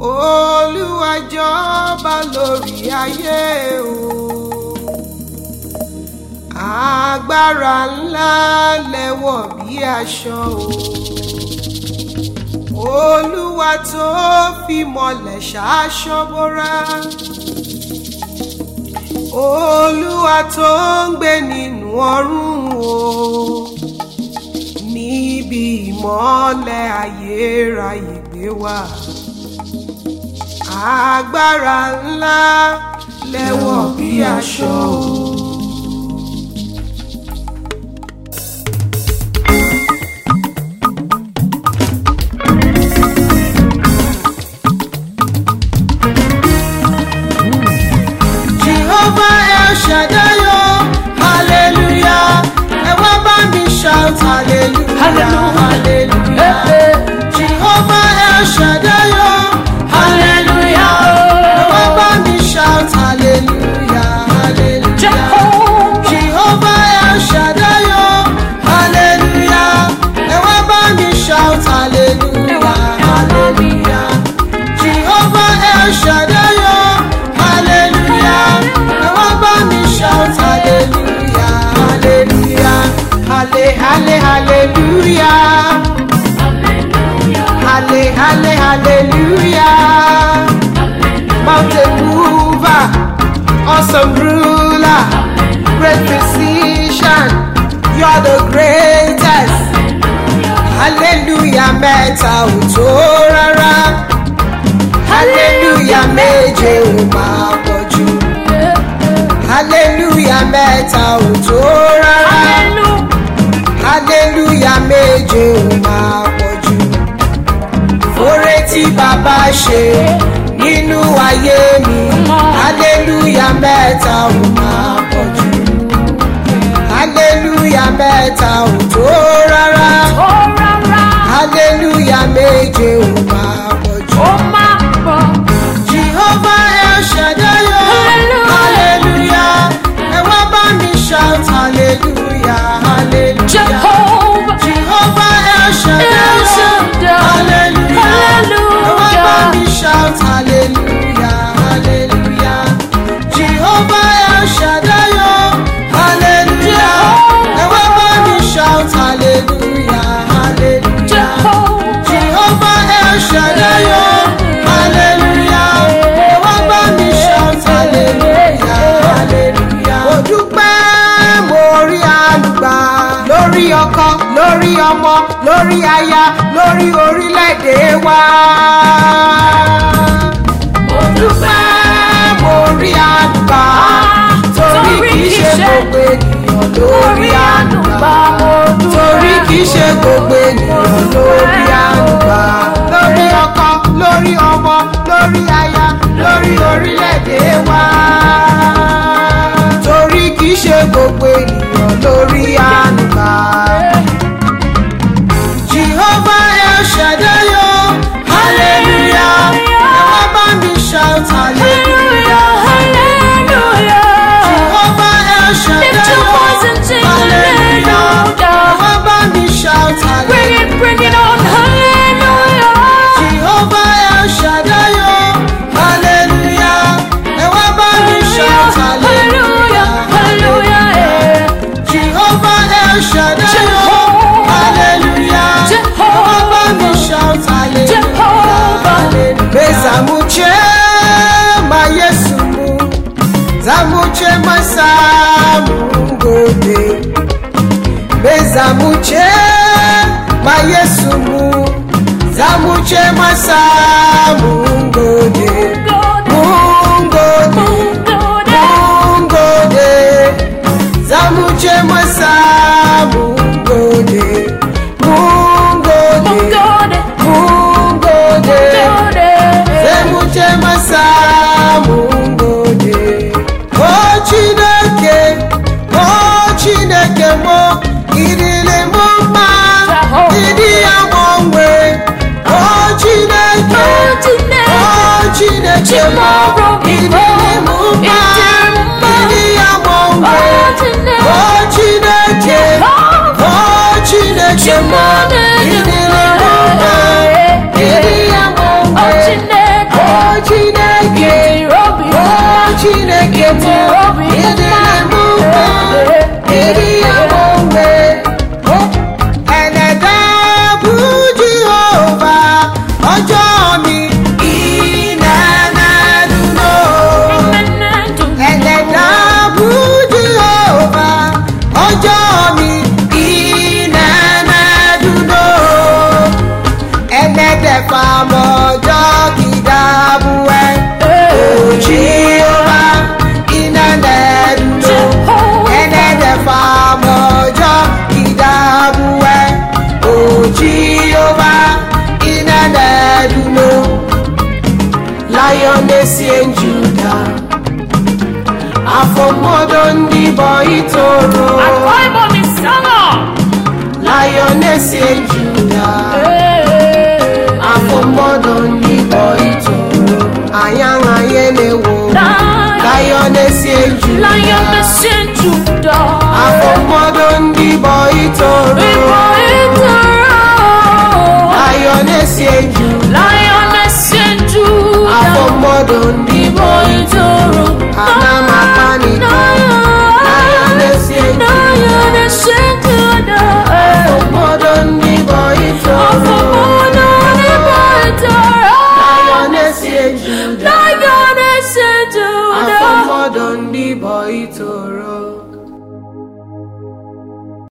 olúwa jọba lórí ayé o agbára ńlá lẹ́wọ̀ bí aṣọ o olúwa tó fi mọ́lẹ̀ ṣaṣọ bóra olúwa tó ń gbé nínú ọ̀run o níbi ìmọ́lẹ̀ ayérayé gbé wá agbára ńlá lẹ́wọ̀ bí aṣọ o. Jehovah El Shaddai o, hallelujah. Ẹ wá bá mi shout hallelujah, Hallelujah. hallelujah. Jehovah El Shaddai o, hallelujah. Ẹ wá bá mi shout hallelujah, hallelujah. Jehovah. Jehovah El Shaddai o, hallelujah. Ẹ wá bá mi shout hallelujah, hallelujah. Jehovah El Shaddai o, hallelujah. Ẹ wá bá mi shout hallelujah, hallelujah. Halle, halle, hallelujah. Halle, halle, hallelujah. Mountain mover, awesome ruler, great physician, you're the greatest. Hallelujah mẹ́ta ò tó rárá. Hallelujah méje ò máa pọ̀ jù. Hallelujah mẹ́ta ò tó rárá. Hallelujah méje ò máa pọ̀ jù. Fóore tí bàbá ṣe nínú ayé mi. Hallelujah mẹ́ta ò máa pọ̀ jù. Hallelujah mẹ́ta ò tó rárá. Hallelujah méje ò máa pọ̀ jù. Jehovah El Shaddai o. Hallelujah. Ẹ wá bá mi shout hallelujah, hallelujah. Jehovah El Shaddai El o. Shaddai. Hallelujah. Ẹ wá bá Hallelujah. mi shout hallelujah, hallelujah. Jehovah El Shaddai o. Hallelujah. Ẹ wá bá mi shout hallelujah, hallelujah. Jehovah El Shaddai o. Hallelujah. Ẹ wá bá mi shout hallelujah, hallelujah. Mo dúpẹ́ mo rí àlùgbà lórí ọkọ, lórí ọmọ, lórí aya, lórí orílẹ̀-èdè wa. Mo dúpẹ́ mo rí àlùgbà torí kì í ṣe gbogbo ènìyàn lórí àlùgbà. Torí kì í ṣe gbogbo ènìyàn lórí àlùgbà. Lórí ọkọ, lórí ọmọ, lórí aya, lórí orílẹ̀-èdè wa. Torí kì í ṣe gbogbo ènìyàn lórí àlùgbà. Jehovah El Shaddai o, hallelujah. Ẹ wá bá mi shout hallelujah. Jehovah El Shaddai o, hallelujah. Ẹ wá bá mi shout hallelujah. Jehovah El Shaddai o, hallelujah. Ẹ wá bá mi shout hallelujah. Jehovah El Shaddai o, hallelujah. Ẹ wá bá mi shout hallelujah. Bezamuche ma Yesu mu, zamuche ma samu ngode. Bezamuche ma Yesu mu, zamuche ma samu ngode. Mungode, mungode, zamuche ma samu ngode. Mungode, mungode. Zemuche masamu ngode O Chineke, O Chineke mo Idile mo mma, Jehovah. ịdị ya gbanwe O Chineke, chineke bụ ịdịrị m mma ịdị ya onwe ẹlẹ́dá bụ jehova ọjọ́ mi ìnànàdúró ẹlẹ́dá bụ jehova ọjọ́ mi ìnànàdúró ẹlẹ́dẹ̀ fàmọ́jọ́ kìdàbù ẹ̀ jehova ìnànàdúró ẹlẹ́dẹ̀ fàmọ́jọ́ kìdàbù ẹ̀ jehova ìnànàdúró lioness in Judah afọmọdọ ndị bọ itoro lioness in Judah